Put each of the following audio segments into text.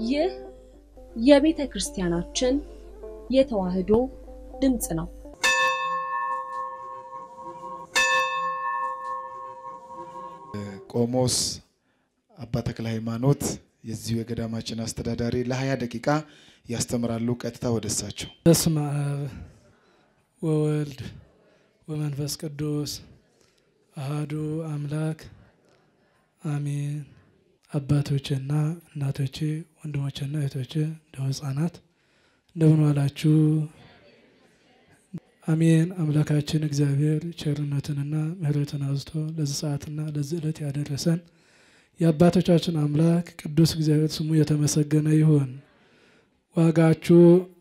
ይህ የቤተ ክርስቲያናችን የተዋሕዶ ድምፅ ነው። ቆሞስ አባ ተክለ ሃይማኖት የዚሁ የገዳማችን አስተዳዳሪ ለሀያ ደቂቃ ያስተምራሉ። ቀጥታ ወደ እሳቸው። በስመ አብ ወወልድ ወመንፈስ ቅዱስ አሃዱ አምላክ አሜን። አባቶችና እናቶቼ፣ ወንድሞችና እህቶቼ እንደው ህጻናት እንደምን ዋላችሁ? አሜን። አምላካችን እግዚአብሔር ቸርነትንና ምሕረትን አዝቶ ለዚህ ሰዓትና ለዚህ ዕለት ያደረሰን የአባቶቻችን አምላክ ቅዱስ እግዚአብሔር ስሙ የተመሰገነ ይሁን። ዋጋችሁ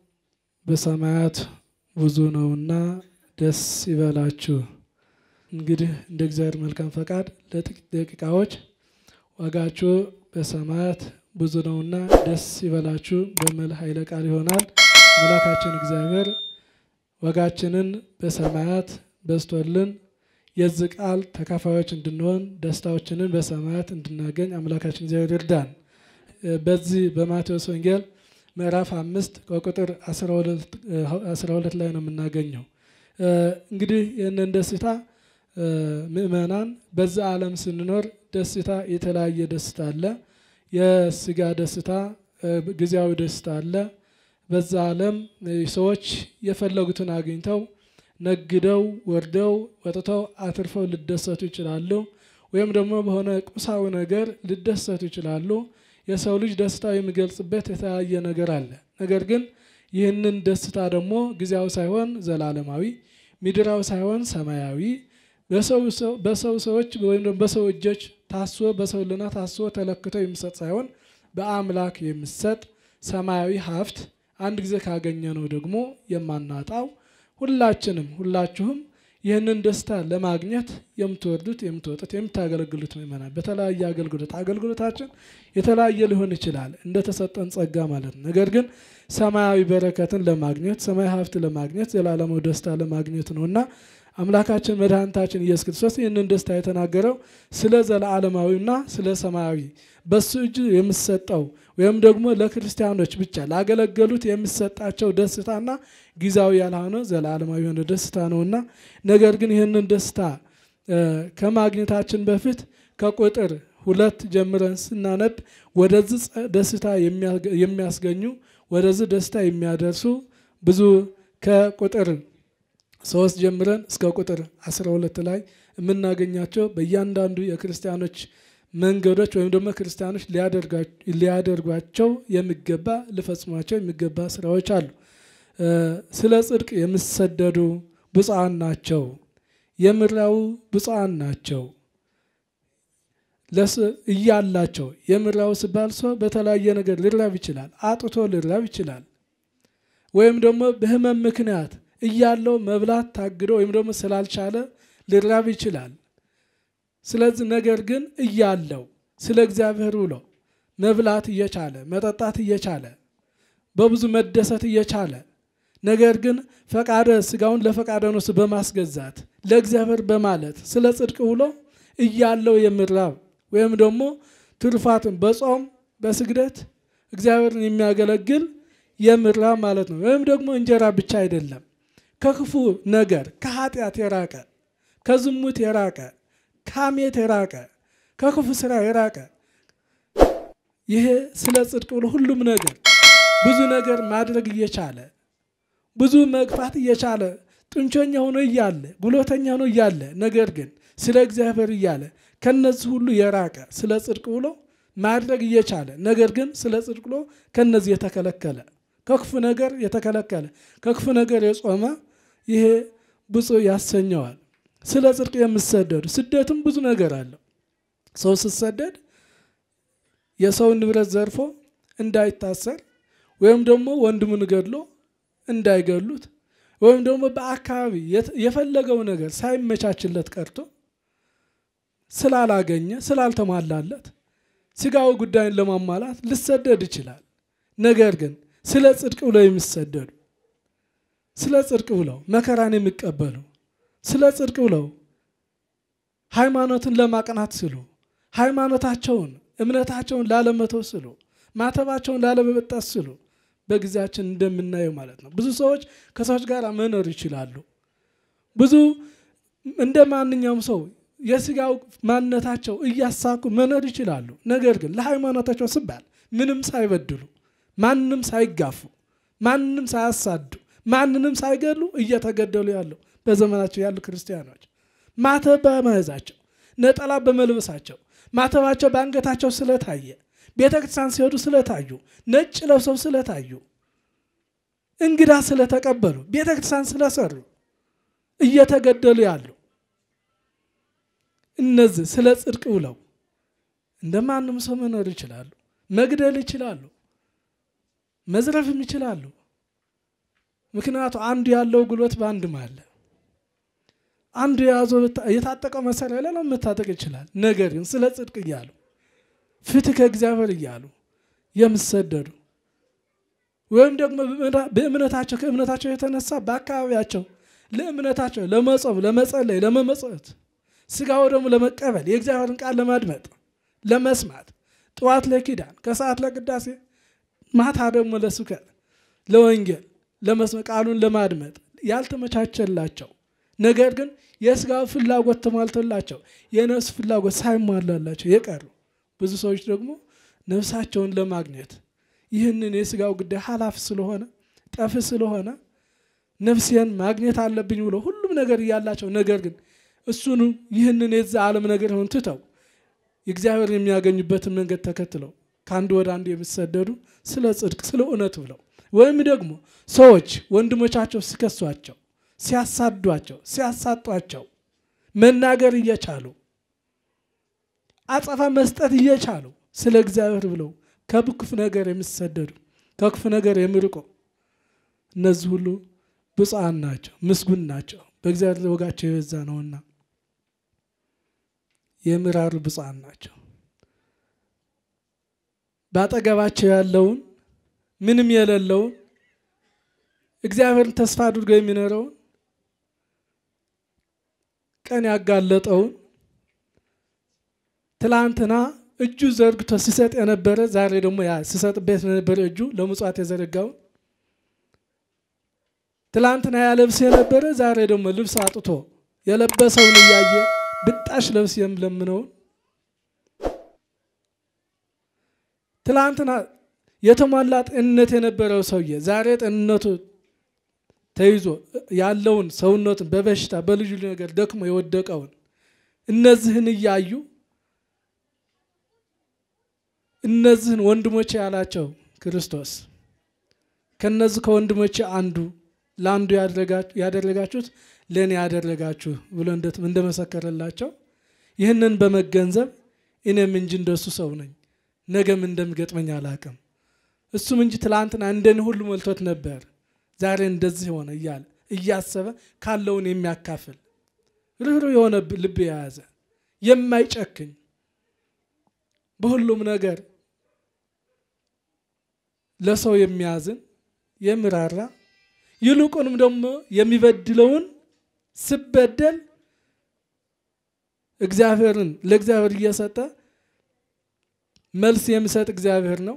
በሰማያት ብዙ ነውና ደስ ይበላችሁ። እንግዲህ እንደ እግዚአብሔር መልካም ፈቃድ ለጥቂት ደቂቃዎች ዋጋችሁ በሰማያት ብዙ ነውና ደስ ይበላችሁ በሚል ኃይለ ቃል ይሆናል። አምላካችን እግዚአብሔር ዋጋችንን በሰማያት በዝቶልን የዚህ ቃል ተካፋዮች እንድንሆን ደስታዎችንን በሰማያት እንድናገኝ አምላካችን እግዚአብሔር ይርዳን። በዚህ በማቴዎስ ወንጌል ምዕራፍ አምስት ከቁጥር አስራ ሁለት ላይ ነው የምናገኘው። እንግዲህ ይህንን ደስታ ምእመናን በዛ ዓለም ስንኖር ደስታ የተለያየ ደስታ አለ። የስጋ ደስታ፣ ጊዜያዊ ደስታ አለ። በዛ ዓለም ሰዎች የፈለጉትን አግኝተው ነግደው ወርደው ወጥተው አትርፈው ሊደሰቱ ይችላሉ። ወይም ደግሞ በሆነ ቁሳዊ ነገር ሊደሰቱ ይችላሉ። የሰው ልጅ ደስታው የሚገልጽበት የተለያየ ነገር አለ። ነገር ግን ይህንን ደስታ ደግሞ ጊዜያዊ ሳይሆን ዘላለማዊ፣ ምድራዊ ሳይሆን ሰማያዊ በሰው ሰዎች ወይም ደግሞ በሰው እጆች ታስቦ በሰው ልና ታስቦ ተለክቶ የሚሰጥ ሳይሆን በአምላክ የሚሰጥ ሰማያዊ ሀብት አንድ ጊዜ ካገኘ ነው ደግሞ የማናጣው ሁላችንም ሁላችሁም ይህንን ደስታ ለማግኘት የምትወርዱት የምትወጡት የምታገለግሉት ምእመናን በተለያየ አገልግሎት አገልግሎታችን የተለያየ ሊሆን ይችላል እንደተሰጠን ጸጋ ማለት ነው። ነገር ግን ሰማያዊ በረከትን ለማግኘት ሰማያዊ ሀብት ለማግኘት ዘላለማዊ ደስታ ለማግኘት ነው እና አምላካችን መድኃኒታችን ኢየሱስ ክርስቶስ ይህንን ደስታ የተናገረው ስለ ዘለዓለማዊና ስለ ሰማያዊ በሱ እጅ የሚሰጠው ወይም ደግሞ ለክርስቲያኖች ብቻ ላገለገሉት የሚሰጣቸው ደስታና ጊዜያዊ ያልሆነ ዘላለማዊ የሆነ ደስታ ነውና ነገር ግን ይህንን ደስታ ከማግኘታችን በፊት ከቁጥር ሁለት ጀምረን ስናነብ ወደዚህ ደስታ የሚያስገኙ ወደዚህ ደስታ የሚያደርሱ ብዙ ከቁጥር ሶስት ጀምረን እስከ ቁጥር 12 ላይ የምናገኛቸው በእያንዳንዱ የክርስቲያኖች መንገዶች ወይም ደግሞ ክርስቲያኖች ሊያደርጓቸው የሚገባ ሊፈጽሟቸው የሚገባ ስራዎች አሉ። ስለ ጽድቅ የሚሰደዱ ብፁዓን ናቸው፣ የምድራዊ ብፁዓን ናቸው እያላቸው የምድራዊ ሲባል ሰው በተለያየ ነገር ሊራብ ይችላል፣ አጥቶ ሊራብ ይችላል። ወይም ደግሞ በህመም ምክንያት እያለው መብላት ታግዶ ወይም ደግሞ ስላልቻለ ሊራብ ይችላል። ስለዚህ ነገር ግን እያለው ስለ እግዚአብሔር ብሎ መብላት እየቻለ መጠጣት እየቻለ በብዙ መደሰት እየቻለ ነገር ግን ፈቃደ ስጋውን ለፈቃደ ነፍሱ በማስገዛት ለእግዚአብሔር በማለት ስለ ጽድቅ ብሎ እያለው የሚራብ ወይም ደግሞ ትሩፋትን በጾም በስግደት እግዚአብሔርን የሚያገለግል የሚራብ ማለት ነው። ወይም ደግሞ እንጀራ ብቻ አይደለም ከክፉ ነገር ከኃጢአት የራቀ ከዝሙት የራቀ ከሐሜት የራቀ ከክፉ ስራ የራቀ ይሄ ስለ ጽድቅ ብሎ ሁሉም ነገር ብዙ ነገር ማድረግ እየቻለ ብዙ መግፋት እየቻለ ጥንቸኛ ሆኖ እያለ ጉልበተኛ ሆኖ እያለ ነገር ግን ስለ እግዚአብሔር እያለ ከነዚህ ሁሉ የራቀ ስለ ጽድቅ ብሎ ማድረግ እየቻለ ነገር ግን ስለ ጽድቅ ብሎ ከነዚህ የተከለከለ ከክፉ ነገር የተከለከለ ከክፉ ነገር የጾመ ይሄ ብፁዕ ያሰኘዋል። ስለ ጽድቅ የምሰደዱ ስደትም ብዙ ነገር አለው። ሰው ስሰደድ የሰውን ንብረት ዘርፎ እንዳይታሰር ወይም ደግሞ ወንድሙን ገድሎ እንዳይገሉት ወይም ደግሞ በአካባቢ የፈለገው ነገር ሳይመቻችለት ቀርቶ ስላላገኘ ስላልተሟላለት ስጋዊ ጉዳይን ለማሟላት ሊሰደድ ይችላል። ነገር ግን ስለ ጽድቅ ብለው የሚሰደዱ ስለ ጽድቅ ብለው መከራን የሚቀበሉ ስለ ጽድቅ ብለው ሃይማኖትን ለማቅናት ስሉ ሃይማኖታቸውን እምነታቸውን ላለመተው ስሉ ማተባቸውን ላለመበጠስ ስሉ በጊዜያችን እንደምናየው ማለት ነው። ብዙ ሰዎች ከሰዎች ጋር መኖር ይችላሉ። ብዙ እንደ ማንኛውም ሰው የስጋው ማንነታቸው እያሳኩ መኖር ይችላሉ። ነገር ግን ለሃይማኖታቸው ሲባል ምንም ሳይበድሉ፣ ማንንም ሳይጋፉ፣ ማንንም ሳያሳዱ፣ ማንንም ሳይገሉ እየተገደሉ ያለው በዘመናቸው ያሉ ክርስቲያኖች ማተብ በመያዛቸው ነጠላ በመልበሳቸው ማተባቸው በአንገታቸው ስለታየ ቤተ ክርስቲያን ሲሄዱ ስለታዩ ነጭ ለብሰው ስለታዩ እንግዳ ስለተቀበሉ ቤተ ክርስቲያን ስለሰሩ እየተገደሉ ያሉ እነዚህ ስለ ጽድቅ ብለው እንደ ማንም ሰው መኖር ይችላሉ። መግደል ይችላሉ። መዝረፍም ይችላሉ። ምክንያቱ አንዱ ያለው ጉልበት በአንድም አለ። አንዱ የያዘው የታጠቀው መሳሪያ ሌላ መታጠቅ ይችላል። ነገር ግን ስለ ጽድቅ እያሉ ፍትህ ከእግዚአብሔር እያሉ የምሰደዱ ወይም ደግሞ በእምነታቸው ከእምነታቸው የተነሳ በአካባቢያቸው ለእምነታቸው ለመጾም፣ ለመጸለይ፣ ለመመጽወት ስጋው ደግሞ ለመቀበል የእግዚአብሔርን ቃል ለማድመጥ ለመስማት ጠዋት ለኪዳን ከሰዓት ለቅዳሴ ማታ ደግሞ ለስብከት ለወንጌል ለመስማት ቃሉን ለማድመጥ ያልተመቻቸላቸው ነገር ግን የስጋው ፍላጎት ተሟልቶላቸው የነፍስ ፍላጎት ሳይሟላላቸው የቀሩ ብዙ ሰዎች ደግሞ ነፍሳቸውን ለማግኘት ይህንን የስጋው ጉዳይ ኃላፊ ስለሆነ ጠፍ ስለሆነ ነፍሴን ማግኘት አለብኝ ብሎ ሁሉም ነገር እያላቸው ነገር ግን እሱኑ ይህንን የዛ ዓለም ነገር ሆን ትተው እግዚአብሔር የሚያገኙበትን መንገድ ተከትለው ከአንዱ ወደ አንዱ የሚሰደዱ ስለ ጽድቅ ስለ እውነት ብለው ወይም ደግሞ ሰዎች ወንድሞቻቸው ሲከሷቸው፣ ሲያሳዷቸው፣ ሲያሳጧቸው መናገር እየቻሉ አጸፋ መስጠት እየቻሉ ስለ እግዚአብሔር ብለው ከክፉ ነገር የሚሰደዱ ከክፉ ነገር የሚርቁ እነዚህ ሁሉ ብፁዓን ናቸው፣ ምስጉን ናቸው። በእግዚአብሔር ወጋቸው የበዛ ነውና የሚራሩ ብፁዓን ናቸው። በአጠገባቸው ያለውን ምንም የሌለውን እግዚአብሔርን ተስፋ አድርጎ የሚኖረውን ቀን ያጋለጠውን ትላንትና እጁ ዘርግቶ ሲሰጥ የነበረ ዛሬ ደግሞ ያ ሲሰጥበት የነበረ እጁ ለምጽዋት የዘረጋውን ትላንትና ያለብስ የነበረ ዛሬ ደግሞ ልብስ አጥቶ የለበሰውን እያየ ብጣሽ ለብስ የምለምነውን ትላንትና የተሟላ ጤንነት የነበረው ሰውዬ ዛሬ ጤንነቱ ተይዞ ያለውን ሰውነቱን በበሽታ በልዩ ነገር ደክሞ የወደቀውን እነዚህን እያዩ እነዚህን ወንድሞቼ ያላቸው ክርስቶስ ከነዚህ ከወንድሞቼ አንዱ ለአንዱ ያደረጋችሁት ለእኔ ያደረጋችሁ ብሎ እንደመሰከረላቸው ይህንን በመገንዘብ እኔም እንጂ እንደሱ ሰው ነኝ፣ ነገም እንደሚገጥመኝ አላቅም። እሱም እንጂ ትላንትና እንደኔ ሁሉ ሞልቶት ነበር፣ ዛሬ እንደዚህ ሆነ እያለ እያሰበ ካለውን የሚያካፍል ርኅሩህ የሆነ ልብ የያዘ የማይጨክኝ በሁሉም ነገር ለሰው የሚያዝን የሚራራ ይልቁንም ደግሞ የሚበድለውን ስበደል እግዚአብሔርን ለእግዚአብሔር እየሰጠ መልስ የሚሰጥ እግዚአብሔር ነው።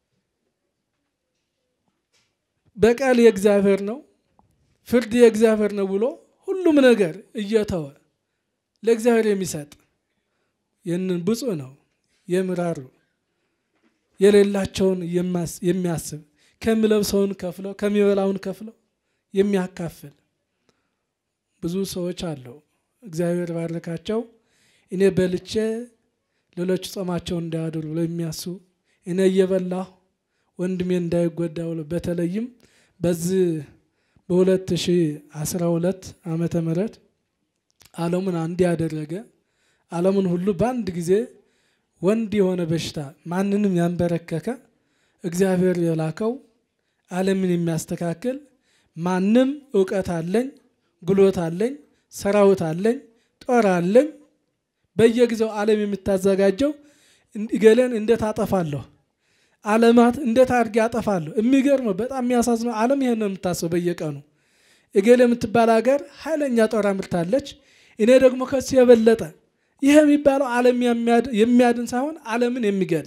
በቀል የእግዚአብሔር ነው፣ ፍርድ የእግዚአብሔር ነው ብሎ ሁሉም ነገር እየተወ ለእግዚአብሔር የሚሰጥ ይህንን ብፁዕ ነው። የሚራሩ የሌላቸውን የሚያስብ ከሚለብሰውን ከፍለው ከሚበላውን ከፍለው የሚያካፍል ብዙ ሰዎች አለው። እግዚአብሔር ባረካቸው። እኔ በልቼ ሌሎች ጾማቸውን እንዳያድሩ ብለው የሚያስቡ እኔ እየበላሁ ወንድሜ እንዳይጎዳ ብሎ በተለይም በዚህ በሁለት ሺህ አስራ ሁለት ዓመተ ምህረት ዓለሙን አንድ ያደረገ ዓለሙን ሁሉ በአንድ ጊዜ ወንድ የሆነ በሽታ ማንንም ያንበረከከ እግዚአብሔር የላከው ዓለምን የሚያስተካክል ማንም እውቀት አለኝ፣ ጉልበት አለኝ፣ ሰራዊት አለኝ፣ ጦር አለኝ በየጊዜው ዓለም የምታዘጋጀው እገሌን እንዴት አጠፋለሁ፣ ዓለማት እንዴት አድርጌ አጠፋለሁ። የሚገርመው በጣም የሚያሳዝነው ዓለም ይሄን ነው የምታስበው በየቀኑ እገሌ የምትባል ሀገር ኃይለኛ ጦር አምርታለች። እኔ ደግሞ ከሱ የበለጠ ይህ የሚባለው ዓለም የሚያድን ሳይሆን ዓለምን የሚገል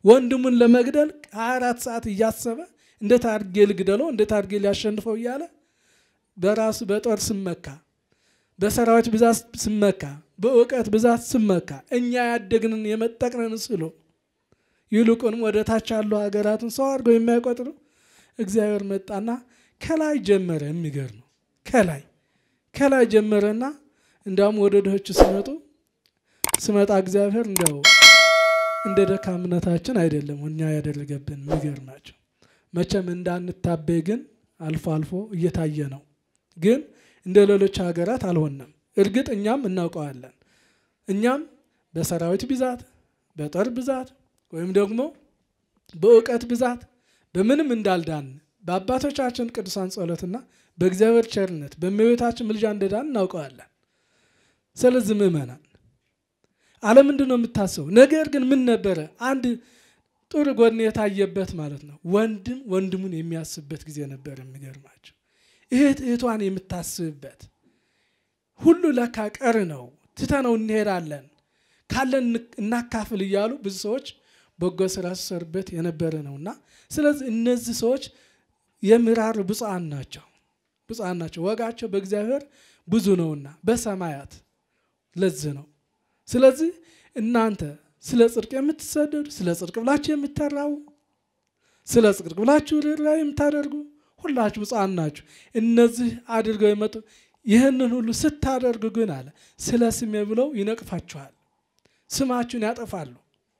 ወንድሙን ለመግደል ሀያ አራት ሰዓት እያሰበ እንዴት አድርጌ ልግደለው፣ እንዴት አድርጌ ሊያሸንፈው እያለ በራሱ በጦር ስመካ፣ በሰራዊት ብዛት ስመካ፣ በእውቀት ብዛት ስመካ እኛ ያደግንን የመጠቅነን ስሎ ይልቁንም ወደ ታች ያሉ ሀገራትን ሰው አድርገው የማይቆጥሩ እግዚአብሔር መጣና ከላይ ጀመረ። የሚገርም ነው። ከላይ ከላይ ጀመረና እንዲያውም ወደ ድሆቹ ሲመጡ ስመጣ እግዚአብሔር እንዲያው እንደ ደካምነታችን አይደለም እኛ ያደረገብን። የሚገርማቸው መቼም እንዳንታበይ ግን አልፎ አልፎ እየታየ ነው። ግን እንደ ሌሎች ሀገራት አልሆነም። እርግጥ እኛም እናውቀዋለን። እኛም በሰራዊት ብዛት፣ በጦር ብዛት ወይም ደግሞ በእውቀት ብዛት በምንም እንዳልዳን በአባቶቻችን ቅዱሳን ጸሎትና በእግዚአብሔር ቸርነት በእመቤታችን ምልጃ እንደዳን እናውቀዋለን። ስለዚህ ምእመናን ዓለም ምንድን ነው የምታስበው? ነገር ግን ምን ነበረ አንድ ጥሩ ጎን የታየበት ማለት ነው። ወንድም ወንድሙን የሚያስብበት ጊዜ ነበር። የሚገርማቸው እህት እህቷን የምታስብበት ሁሉ ለካ ቀር ነው፣ ትተነው እንሄዳለን፣ ካለን እናካፍል እያሉ ብዙ ሰዎች በጎ ስራ ሲሰሩበት የነበረ ነውና ስለዚህ እነዚህ ሰዎች የምራር ብፁዓን ናቸው፣ ብፁዓን ናቸው። ወጋቸው በእግዚአብሔር ብዙ ነውና በሰማያት ለዚህ ነው። ስለዚህ እናንተ ስለ ጽድቅ የምትሰደዱ ስለ ጽድቅ ብላችሁ የምትራቡ ስለ ጽድቅ ብላችሁ ርኅራኄ የምታደርጉ ሁላችሁ ብፁዓን ናችሁ። እነዚህ አድርገው የመጡ ይህንን ሁሉ ስታደርጉ ግን አለ ስለ ስሜ ብለው ይነቅፋችኋል፣ ስማችሁን ያጠፋሉ፣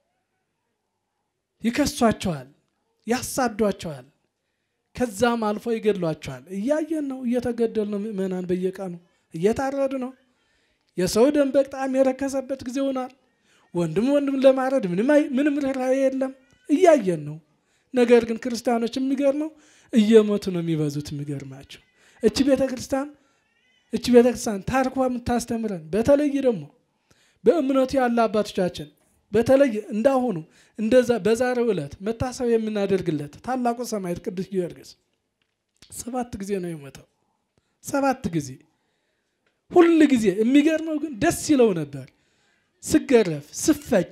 ይከሷቸዋል፣ ያሳዷቸዋል፣ ከዛም አልፎ ይገድሏቸዋል። እያየን ነው። እየተገደሉ ነው ምእመናን፣ በየቀኑ እየታረዱ ነው። የሰው ደም በጣም የረከሰበት ጊዜ ሆኗል። ወንድም ወንድም ለማረድ ምንም ርኅራኄ የለም። እያየን ነው። ነገር ግን ክርስቲያኖች የሚገርመው እየሞቱ ነው የሚበዙት። የሚገርማቸው እቺ ቤተ ክርስቲያን እቺ ቤተ ክርስቲያን ታሪኳ የምታስተምረን በተለይ ደግሞ በእምነቱ ያለ አባቶቻችን በተለይ እንዳሁኑ እንደዛ በዛሬው ዕለት መታሰብ የምናደርግለት ታላቁ ሰማዕት ቅዱስ ጊዮርጊስ ሰባት ጊዜ ነው የሞተው። ሰባት ጊዜ ሁል ጊዜ የሚገርመው ግን ደስ ይለው ነበር። ስገረፍ፣ ስፈጭ፣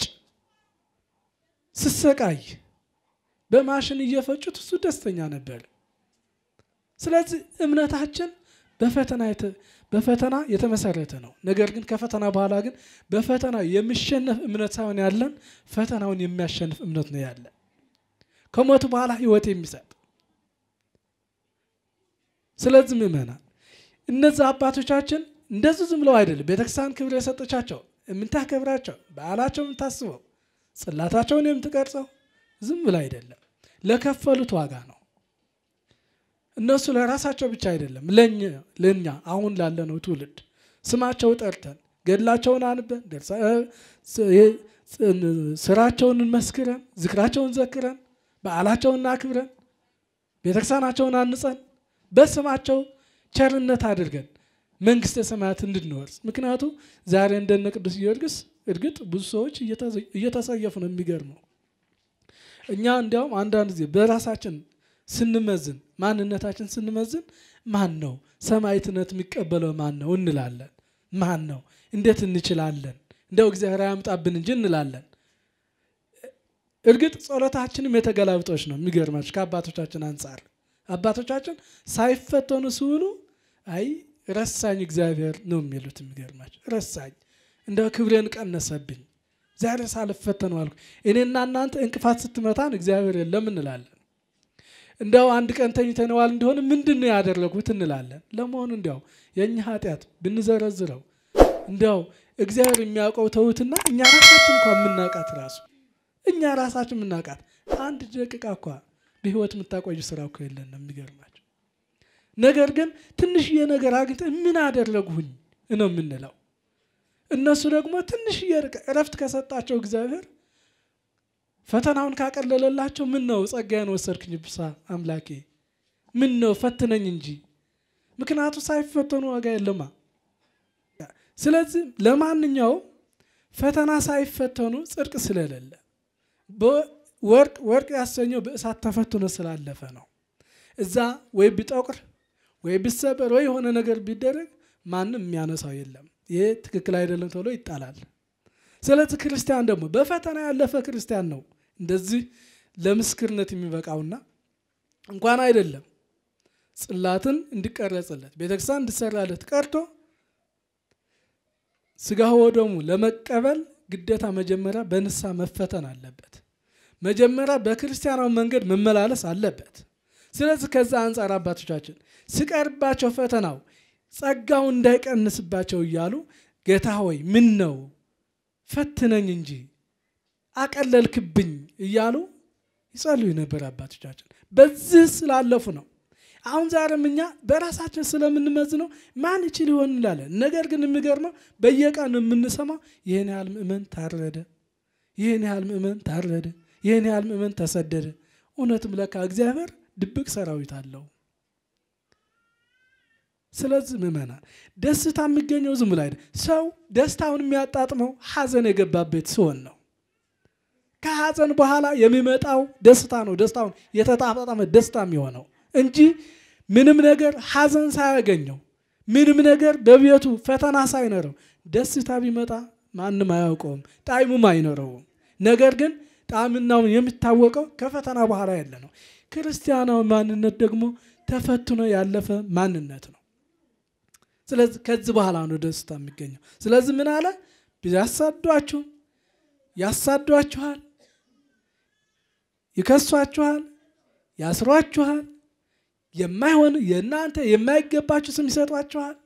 ስሰቃይ በማሽን እየፈጩት እሱ ደስተኛ ነበር። ስለዚህ እምነታችን በፈተና በፈተና የተመሰረተ ነው። ነገር ግን ከፈተና በኋላ ግን በፈተና የሚሸነፍ እምነት ሳይሆን ያለን ፈተናውን የሚያሸንፍ እምነት ነው ያለን ከሞቱ በኋላ ሕይወት የሚሰጥ ስለዚህ ምእመናን እነዚህ አባቶቻችን እንደዚህ ዝም ብለው አይደለም ቤተክርስቲያን ክብር የሰጠቻቸው የምታከብራቸው በዓላቸው የምታስበው ጽላታቸውን የምትቀርጸው ዝም ብለው አይደለም፣ ለከፈሉት ዋጋ ነው። እነሱ ለራሳቸው ብቻ አይደለም፣ ለእኛ አሁን ላለነው ትውልድ ስማቸው ጠርተን ገድላቸውን አንበን ስራቸውን መስክረን ዝክራቸውን ዘክረን በዓላቸውን አክብረን ቤተክርስቲያናቸውን አንጸን በስማቸው ቸርነት አድርገን መንግስተ ሰማያት እንድንወርስ። ምክንያቱ ዛሬ እንደነ ቅዱስ ጊዮርጊስ እርግጥ ብዙ ሰዎች እየተሰየፉ ነው። የሚገርመው እኛ እንዲያውም አንዳንድ ጊዜ በራሳችን ስንመዝን ማንነታችን ስንመዝን ማን ነው ሰማዕትነት የሚቀበለው ማን ነው እንላለን። ማን ነው እንዴት እንችላለን? እንደው እግዚአብሔር አያምጣብን እንጂ እንላለን። እርግጥ ጸሎታችንም የተገላብጦች ነው። የሚገርማችሁ ከአባቶቻችን አንጻር አባቶቻችን ሳይፈተኑ ሲውሉ አይ ረሳኝ እግዚአብሔር ነው የሚሉት። የሚገርማቸው ረሳኝ፣ እንደው ክብሬን ቀነሰብኝ፣ ዛሬ ሳልፈተኑ አልኩ። እኔና እናንተ እንቅፋት ስትመታን እግዚአብሔር የለም እንላለን። እንዲያው አንድ ቀን ተኝተነዋል እንደሆነ ምንድን ነው ያደረጉት እንላለን። ለመሆኑ እንዲያው የእኛ ኃጢአት ብንዘረዝረው እንዲያው እግዚአብሔር የሚያውቀው ተውትና እኛ ራሳችን እንኳ የምናውቃት ራሱ እኛ ራሳችን የምናውቃት አንድ ደቂቃ እኳ በህይወት የምታቆይ ስራ እኮ የለን ነው የሚገርማቸው። ነገር ግን ትንሽዬ ነገር አግኝተን ምን አደረጉኝ ነው የምንለው። እነሱ ደግሞ ትንሽዬ እረፍት ከሰጣቸው እግዚአብሔር ፈተናውን ካቀለለላቸው ምን ነው ጸጋዬን ወሰድክኝ ብሳ አምላኬ ምን ነው ፈትነኝ እንጂ ምክንያቱ ሳይፈተኑ ዋጋ የለማ። ስለዚህ ለማንኛውም ፈተና ሳይፈተኑ ጽድቅ ስለሌለ ወርቅ ወርቅ ያሰኘው በእሳት ተፈትኖ ስላለፈ ነው። እዛ ወይ ቢጠቁር ወይ ቢሰበር ወይ የሆነ ነገር ቢደረግ ማንም የሚያነሳው የለም። ይሄ ትክክል አይደለም ተብሎ ይጣላል። ስለዚህ ክርስቲያን ደግሞ በፈተና ያለፈ ክርስቲያን ነው እንደዚህ ለምስክርነት የሚበቃውና እንኳን አይደለም ጽላትን እንዲቀረጽለት ቤተክርስቲያን እንዲሰራለት ቀርቶ ስጋ ወደሙ ለመቀበል ግዴታ መጀመሪያ በንስሐ መፈተን አለበት። መጀመሪያ በክርስቲያናዊ መንገድ መመላለስ አለበት። ስለዚህ ከዛ አንጻር አባቶቻችን ሲቀርባቸው ፈተናው ጸጋው እንዳይቀንስባቸው እያሉ ጌታ ሆይ ምን ነው ፈትነኝ እንጂ አቀለልክብኝ እያሉ ይጸልዩ ነበር አባቶቻችን። በዚህ ስላለፉ ነው። አሁን ዛሬም እኛ በራሳችን ስለምንመዝነው ማን ይችል ይሆን እንላለን። ነገር ግን የሚገርመው በየቀኑ የምንሰማው ይህን ያህል ምእመን ታረደ፣ ይህን ያህል ምእመን ታረደ፣ ይህን ያህል ምእመን ተሰደደ። እውነትም ለካ እግዚአብሔር ድብቅ ሰራዊት አለው። ስለዚህ ምእመናን ደስታ የሚገኘው ዝም ብሎ አይደል። ሰው ደስታውን የሚያጣጥመው ሐዘን የገባበት ሲሆን ነው። ከሐዘን በኋላ የሚመጣው ደስታ ነው ደስታውን የተጣጣመ ደስታ የሚሆነው እንጂ ምንም ነገር ሐዘን ሳያገኘው ምንም ነገር በቤቱ ፈተና ሳይኖረው ደስታ ቢመጣ ማንም አያውቀውም፣ ጣዕሙም አይኖረውም። ነገር ግን ጣዕምናውን የሚታወቀው ከፈተና በኋላ ያለ ነው። ክርስቲያናዊ ማንነት ደግሞ ተፈትኖ ያለፈ ማንነት ነው። ስለዚህ ከዚህ በኋላ ነው ደስታ የሚገኘው። ስለዚህ ምን አለ? ያሳዷችሁ ያሳዷችኋል፣ ይከሷችኋል፣ ያስሯችኋል፣ የማይሆን የእናንተ የማይገባችሁ ስም ይሰጧችኋል።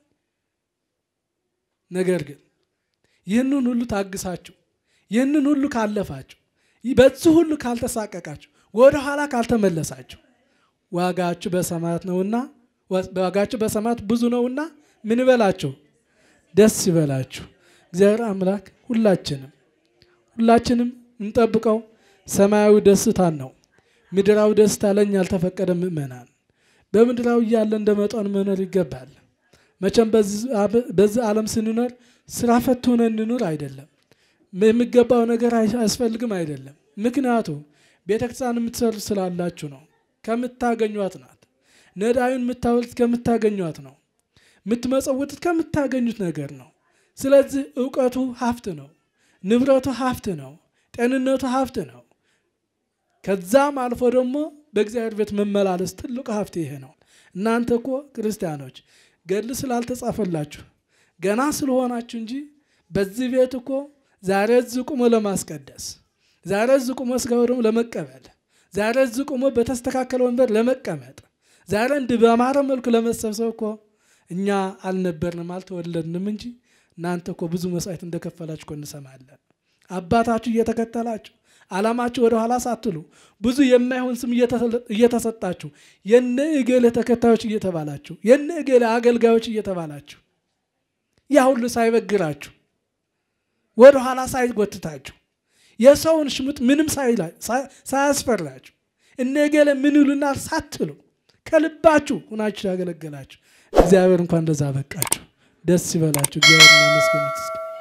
ነገር ግን ይህንን ሁሉ ታግሳችሁ ይህንን ሁሉ ካለፋችሁ በዚህ ሁሉ ካልተሳቀቃችሁ ወደ ኋላ ካልተመለሳችሁ ዋጋችሁ በሰማያት ነውና ዋጋችሁ በሰማያት ብዙ ነውና ምን ይበላችሁ? ደስ ይበላችሁ። እግዚአብሔር አምላክ ሁላችንም ሁላችንም እንጠብቀው ሰማያዊ ደስታን ነው። ምድራዊ ደስታ ለእኛ ያልተፈቀደ ምእመናን በምድራዊ እያለ እንደ መጠን መኖር ይገባል። መቼም በዚህ ዓለም ስንኖር ስራ ፈት ሆነን እንኑር አይደለም። የሚገባው ነገር አያስፈልግም አይደለም። ምክንያቱ ቤተክርስቲያን የምትሰሩ ስላላችሁ ነው። ከምታገኟት ናት። ነዳዩን የምታወልት ከምታገኟት ነው። የምትመጸውቱት ከምታገኙት ነገር ነው። ስለዚህ እውቀቱ ሀብት ነው። ንብረቱ ሀብት ነው። ጤንነቱ ሀብት ነው። ከዛም አልፎ ደግሞ በእግዚአብሔር ቤት መመላለስ ትልቁ ሀብት ይሄ ነው። እናንተ እኮ ክርስቲያኖች ገድል ስላልተጻፈላችሁ ገና ስለሆናችሁ እንጂ በዚህ ቤት እኮ ዛሬ እዚህ ቁሞ ለማስቀደስ፣ ዛሬ እዚህ ቁሞ ስጋው ደግሞ ለመቀበል፣ ዛሬ እዚህ ቁሞ በተስተካከለ ወንበር ለመቀመጥ፣ ዛሬ እንዲህ በአማረ መልኩ ለመሰብሰብ እኮ እኛ አልነበርንም አልተወለድንም እንጂ እናንተ እኮ ብዙ መስዋዕት እንደከፈላችሁ እኮ እንሰማለን። አባታችሁ እየተከተላችሁ ዓላማችሁ ወደ ኋላ ሳትሉ ብዙ የማይሆን ስም እየተሰጣችሁ የነ እገሌ ተከታዮች እየተባላችሁ የነ እገሌ አገልጋዮች እየተባላችሁ ያ ሁሉ ሳይበግራችሁ ወደ ኋላ ሳይጎትታችሁ የሰውን ሽሙጥ ምንም ሳያስፈራችሁ እነ እገሌ ምን ይሉናል ሳትሉ ከልባችሁ ሁናችሁ ያገለገላችሁ እግዚአብሔር እንኳን እንደዛ በቃችሁ። ደስ ይበላችሁ። እግዚአብሔር እናመስግኑት።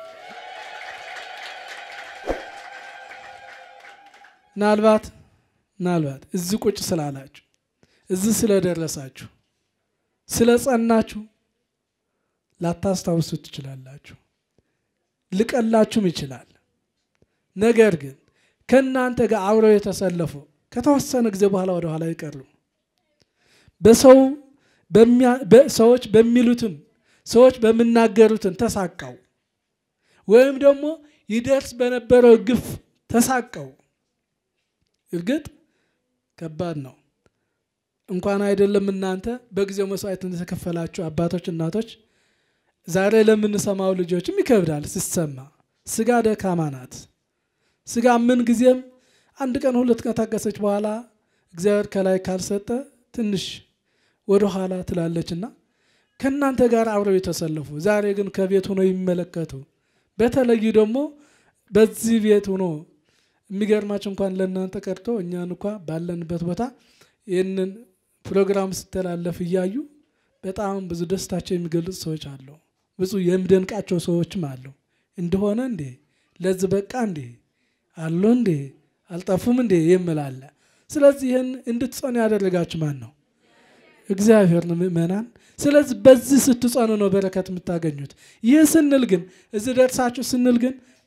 ምናልባት ምናልባት እዚህ ቁጭ ስላላችሁ እዚህ ስለደረሳችሁ ስለ ጸናችሁ ላታስታውሱት ትችላላችሁ፣ ልቀላችሁም ይችላል። ነገር ግን ከእናንተ ጋር አብረው የተሰለፉ ከተወሰነ ጊዜ በኋላ ወደ ኋላ ይቀሩ በሰው ሰዎች በሚሉትም ሰዎች በሚናገሩትን ተሳቀው ወይም ደግሞ ይደርስ በነበረው ግፍ ተሳቀው እርግጥ ከባድ ነው። እንኳን አይደለም እናንተ በጊዜው መስዋዕት እንደተከፈላችሁ አባቶች፣ እናቶች ዛሬ ለምንሰማው ልጆችም ይከብዳል ሲሰማ። ስጋ ደካማ ናት። ስጋ ምን ጊዜም አንድ ቀን ሁለት ቀን ታገሰች በኋላ እግዚአብሔር ከላይ ካልሰጠ ትንሽ ወደ ኋላ ትላለችና ከእናንተ ጋር አብረው የተሰለፉ ዛሬ ግን ከቤት ሆኖ ይመለከቱ በተለይ ደግሞ በዚህ ቤት ሆኖ የሚገርማቸው እንኳን ለእናንተ ቀርቶ እኛን እንኳ ባለንበት ቦታ ይህንን ፕሮግራም ስተላለፍ እያዩ በጣም ብዙ ደስታቸው የሚገልጹ ሰዎች አሉ። ብዙ የሚደንቃቸው ሰዎችም አሉ። እንደሆነ እንዴ ለዚህ በቃ እንዴ አሉ እንዴ አልጠፉም እንዴ የምላለ። ስለዚህ ይህን እንድትጸኑ ያደረጋችሁ ማን ነው? እግዚአብሔር ነው። ምእመናን ስለዚህ በዚህ ስትጸኑ ነው በረከት የምታገኙት። ይህ ስንል ግን እዚህ ደርሳችሁ ስንል ግን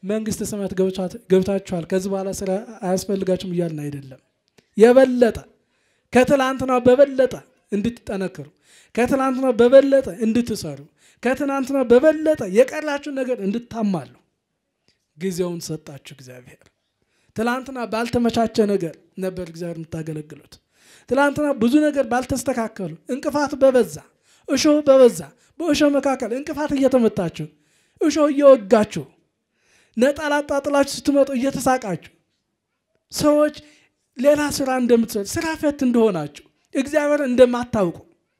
መንግስተ ሰማያት ገብታችኋል፣ ከዚህ በኋላ ስራ አያስፈልጋችሁም እያልን አይደለም። የበለጠ ከትላንትናው በበለጠ እንድትጠነክሩ፣ ከትላንትናው በበለጠ እንድትሰሩ፣ ከትናንትናው በበለጠ የቀራችሁን ነገር እንድታማሉ ጊዜውን ሰጣችሁ እግዚአብሔር። ትላንትና ባልተመቻቸ ነገር ነበር እግዚአብሔር የምታገለግሉት። ትላንትና ብዙ ነገር ባልተስተካከሉ እንቅፋት በበዛ እሾህ በበዛ በእሾህ መካከል እንቅፋት እየተመታችሁ እሾህ እየወጋችሁ ነጠላ ጣጥላችሁ ስትመጡ እየተሳቃችሁ ሰዎች ሌላ ስራ እንደምትሰሩ ስራ ፈት እንደሆናችሁ እግዚአብሔር እንደማታውቁ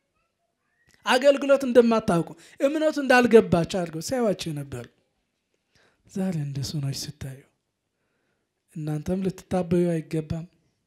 አገልግሎት እንደማታውቁ እምነቱ እንዳልገባችሁ አድርገው ሲያዩዋችሁ ነበሩ። ዛሬ እንደሱ ናችሁ ስታዩ እናንተም ልትታበዩ አይገባም።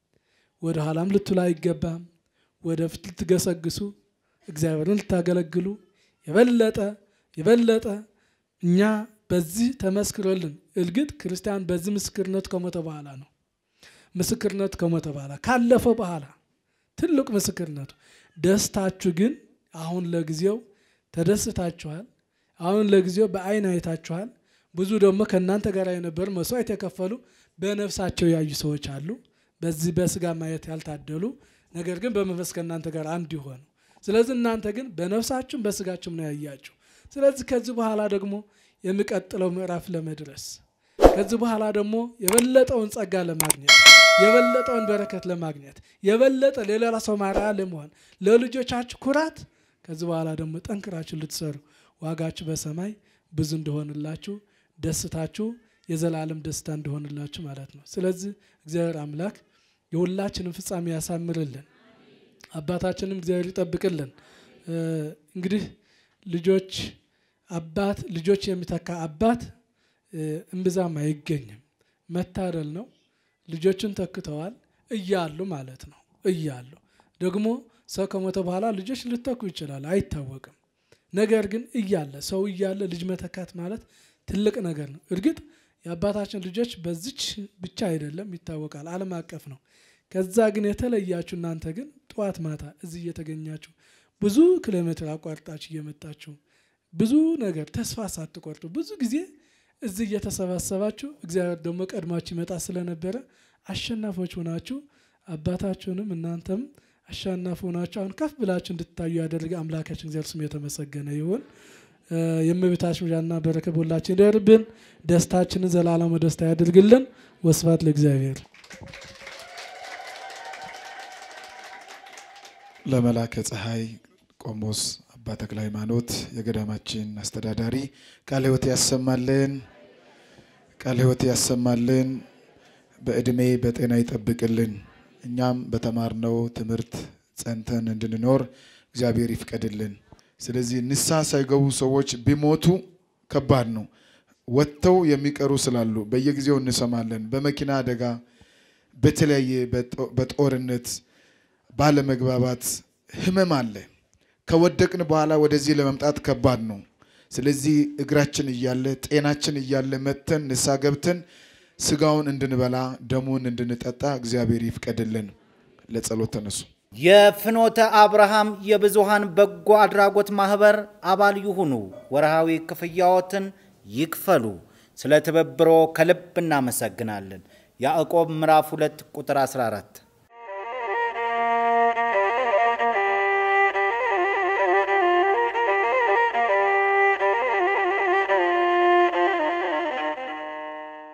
ወደ ኋላም ልትሉ አይገባም። ወደፊት ልትገሰግሱ እግዚአብሔርን ልታገለግሉ የበለጠ የበለጠ እኛ በዚህ ተመስክሮልን እርግጥ ክርስቲያን በዚህ ምስክርነት ከሞተ በኋላ ነው። ምስክርነት ከሞተ በኋላ ካለፈ በኋላ ትልቅ ምስክርነቱ ደስታችሁ ግን አሁን ለጊዜው ተደስታችኋል። አሁን ለጊዜው በአይን አይታችኋል። ብዙ ደግሞ ከእናንተ ጋር የነበሩ መስዋዕት የከፈሉ በነፍሳቸው ያዩ ሰዎች አሉ። በዚህ በስጋ ማየት ያልታደሉ ነገር ግን በመንፈስ ከእናንተ ጋር አንድ ይሆኑ። ስለዚህ እናንተ ግን በነፍሳችሁም በስጋችሁም ነው ያያችሁ። ስለዚህ ከዚህ በኋላ ደግሞ የሚቀጥለው ምዕራፍ ለመድረስ ከዚህ በኋላ ደግሞ የበለጠውን ጸጋ ለማግኘት የበለጠውን በረከት ለማግኘት የበለጠ ለሌላ ሰው ማርያ ለመሆን ለልጆቻችሁ ኩራት ከዚህ በኋላ ደግሞ ጠንክራችሁ ልትሰሩ ዋጋችሁ በሰማይ ብዙ እንደሆንላችሁ ደስታችሁ የዘላለም ደስታ እንደሆንላችሁ ማለት ነው። ስለዚህ እግዚአብሔር አምላክ የሁላችንም ፍጻሜ ያሳምርልን፣ አባታችንም እግዚአብሔር ይጠብቅልን። እንግዲህ ልጆች አባት ልጆች የሚተካ አባት እምብዛም አይገኝም። መታደል ነው። ልጆችን ተክተዋል እያሉ ማለት ነው። እያሉ ደግሞ ሰው ከሞተ በኋላ ልጆች ሊተኩ ይችላል፣ አይታወቅም። ነገር ግን እያለ ሰው እያለ ልጅ መተካት ማለት ትልቅ ነገር ነው። እርግጥ የአባታችን ልጆች በዚች ብቻ አይደለም ይታወቃል፣ ዓለም አቀፍ ነው። ከዛ ግን የተለያችሁ እናንተ ግን ጠዋት ማታ እዚህ እየተገኛችሁ ብዙ ኪሎ ሜትር አቋርጣችሁ እየመጣችሁ ብዙ ነገር ተስፋ ሳትቆርጡ ብዙ ጊዜ እዚህ እየተሰባሰባችሁ እግዚአብሔር ደግሞ ቀድማችሁ ይመጣ ስለነበረ አሸናፊዎች ሆናችሁ አባታችሁንም እናንተም አሸናፊ ሆናችሁ አሁን ከፍ ብላችሁ እንድትታዩ ያደረገ አምላካችን እግዚአብሔር ስም የተመሰገነ ይሁን። የእመቤታችን ምልጃና በረከት በሁላችን ይደርብን። ደስታችንን ዘላለሙ ደስታ ያድርግልን። ወስብሐት ለእግዚአብሔር። ለመላከ ፀሐይ ቆሞስ አባ ተክለ ሃይማኖት የገዳማችን አስተዳዳሪ ቃለ ሕይወት ያሰማልን፣ ቃለ ሕይወት ያሰማልን፣ በዕድሜ በጤና ይጠብቅልን። እኛም በተማርነው ትምህርት ጸንተን እንድንኖር እግዚአብሔር ይፍቀድልን። ስለዚህ ንስሐ ሳይገቡ ሰዎች ቢሞቱ ከባድ ነው። ወጥተው የሚቀሩ ስላሉ በየጊዜው እንሰማለን። በመኪና አደጋ፣ በተለያየ በጦርነት ባለመግባባት ህመም አለ። ከወደቅን በኋላ ወደዚህ ለመምጣት ከባድ ነው። ስለዚህ እግራችን እያለ ጤናችን እያለ መጥተን ንስሐ ገብተን ስጋውን እንድንበላ ደሙን እንድንጠጣ እግዚአብሔር ይፍቀድልን። ለጸሎት ተነሱ። የፍኖተ አብርሃም የብዙሃን በጎ አድራጎት ማህበር አባል ይሁኑ። ወርሃዊ ክፍያዎትን ይክፈሉ። ስለ ትብብሮ ከልብ እናመሰግናለን። ያዕቆብ ምዕራፍ 2 ቁጥር 14